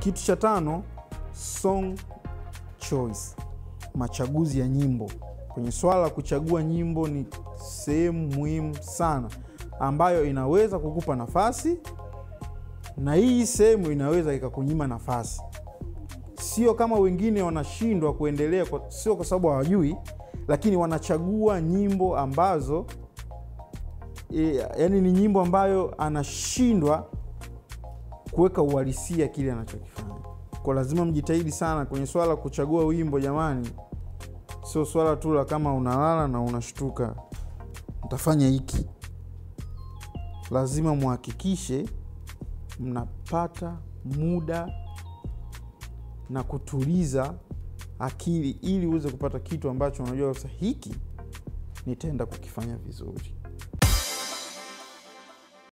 kitu cha tano song choice machaguzi ya nyimbo kwenye swala la kuchagua nyimbo ni sehemu muhimu sana ambayo inaweza kukupa nafasi na hii sehemu inaweza ikakunyima nafasi sio kama wengine wanashindwa kuendelea kwa, sio kwa sababu hawajui lakini wanachagua nyimbo ambazo e, yani ni nyimbo ambayo anashindwa kuweka uhalisia kile anachokifanya kwa lazima mjitahidi sana kwenye swala la kuchagua wimbo jamani sio swala tu la kama unalala na unashtuka ntafanya hiki lazima muhakikishe mnapata muda na kutuliza akili ili uweze kupata kitu ambacho unajua sasa hiki nitaenda kukifanya vizuri